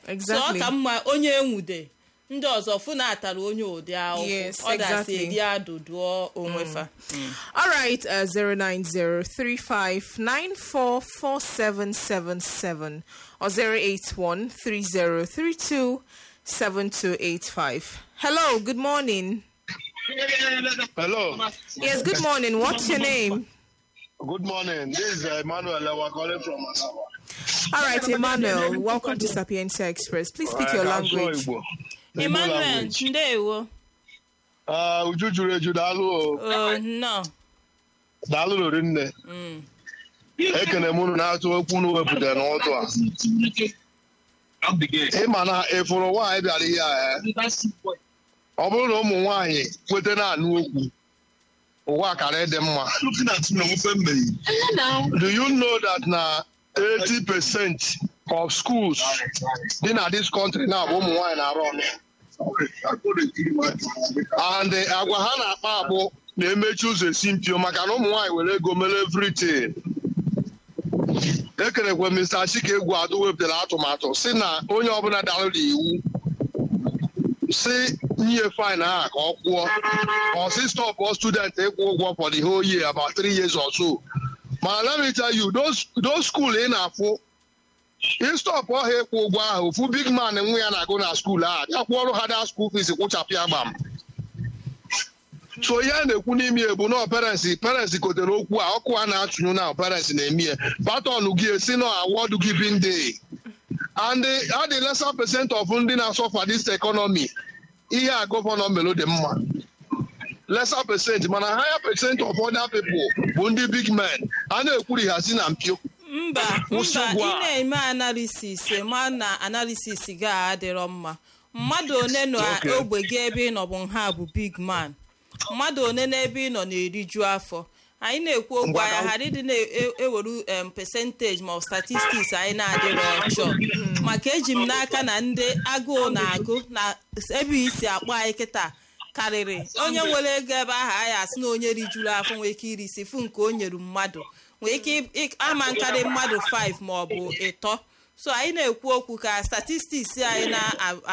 so ọ exactly ka mma onye enwude ndị ọzọ fụ na atara onye ụdị ahụhụ Yes, ọ dasị exactly. edi adụdụọ onwe fa all right uh, 09035944777 or 08130327285 hello good morning Hello. yes good morning what's your name Good morning. This is uh, Emmanuel Lewa calling from Asaba. all right emmanuel welcome to sapientia express please speak your Alright, I'm language sure Igbo. Igbo emmanuel language. ndewo Ah, Uju juru eju daalụ o. o nnọọ Daalụ lori nne. Ekene m unu na-atụ okwu unu wepụtara n'ụtụ a. Ịma na ịfụrụ nwaanyị bịara ihe a eh? ọ bụrụ na ụmụ nwaanyị kweta na-anụ okwu ụwa kara ịdị mma. Do you know that na 80 percent of schools dị na this country na bụ ụmụ nwaanyị na-arụ ọnụ and eh, agwa ha na-akpa agbụ na-emechi ụzọ esi mpio maka na ụmụ nwaanyị were ego mere everything ekerekwe Mr. Chike egwu adụ wepụtara atụmatụ si na onye ọbụla darụrụ iwu si nye fine ahụ ka ọ kwụọ ọ si stop student ịkwụ ụgwọ for the whole year about three years or so mana let me tell you those those school ị na-afụ ịstọpụ ọha ịkwụ ụgwọ ahụ ofu big man nwa ya na-agụ na skuul ahụ bịa kwụọrụ ha da skuul fees kwụchapụ ya gbam so ihe a na-ekwu n'ime ya bụ na parents parents kotere okwu a ọkụ a na-atụnyu na parents na-eme ya patọn gị esi na award giving day and a dị lesser percent of ndị na-asọfa this economy ihe a gọvanọ melo dị mma lesser percent mana higher percent of other people bụ ndị big men a na-ekwuri ha si na mpio mba Kwụsị mba ugbu ị a. na-eme analisis ma na analisis gị a adịrọ mma mmadụ one na Okay. ogbe gị ebe ị nọ bụ nha bụ big man mmadụ one n'ebe ị nọ na-eriju afọ anyị na-ekwu okwu Ngwa anya ka- ghara ịdị na-eweru em percentage ma ọ statistics anyị na-adịrọ ọchọ maka eji m n'aka na ndị agụụ na-agụ na ebe isi akpọ anyị kịta karịrị onye nwere ego ebe ahụ anyị asị na onye rijuru afọ nwere ike iri isi fụ nke o nyere mmadụ nwere ike ị- ama nkarị mmadụ 5 ma ọ bụ ịtọ so anyị na-ekwu okwu ka statistics anyị na